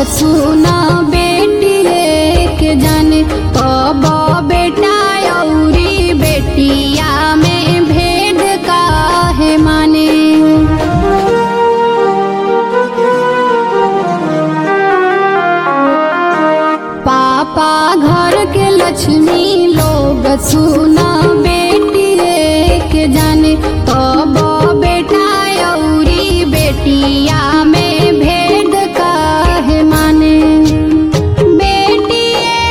सुना बेटी के जाने कब बेटा औरी बेटिया में भेद काहे माने पापा घर के लक्ष्मी लोग सुना बेटी के जाने कब बेटा औरी बेटिया में भेद काहे माने बेटी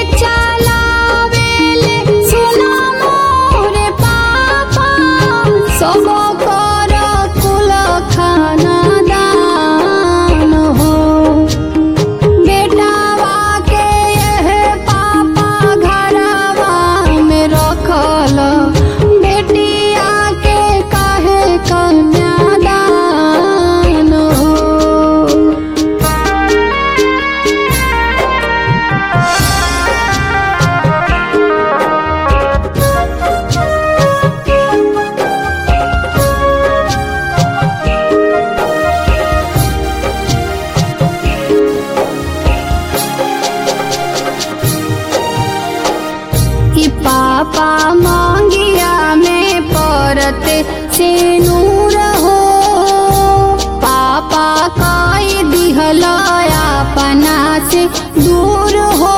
चलावेले सुना मोरे पापा सब कर कुल खाना दान हो बेटावा के यह पापा घरवा में रखल बेटिया के काहे कन्यादान हो कि पापा मांगिया में परते से नूर हो पापा काई दिहल अपना से दूर हो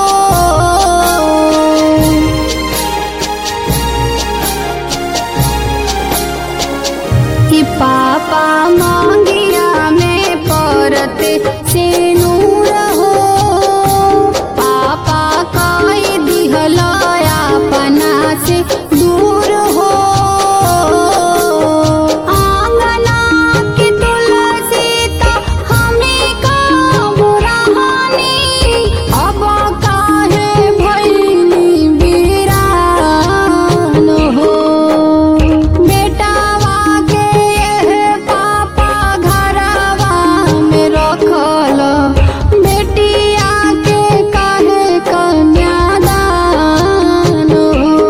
कि पापा मांगिया में परते से नूर हो पापा काई दिहल अपना से दूर हो आंगना की तुलसी तो हमें का बुरानी अब काहे भैली वीरान हो बेटावा के यह पापा घरवा में रखल बेटिया के काहे कन्यादान हो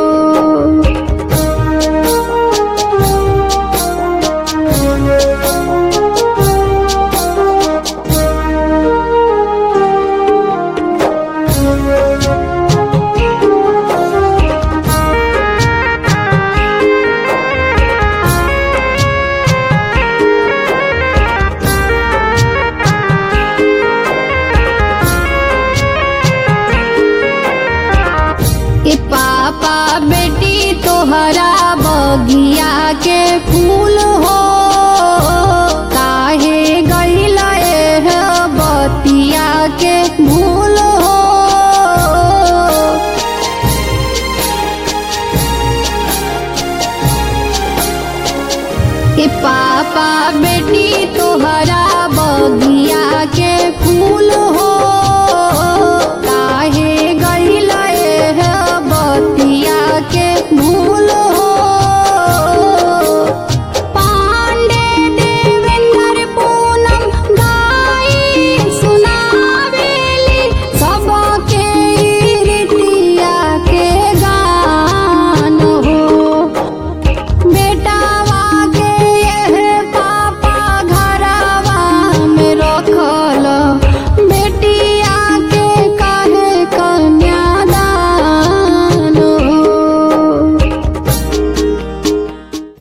ए पापा बेटी तोहरा बगिया के फूल हो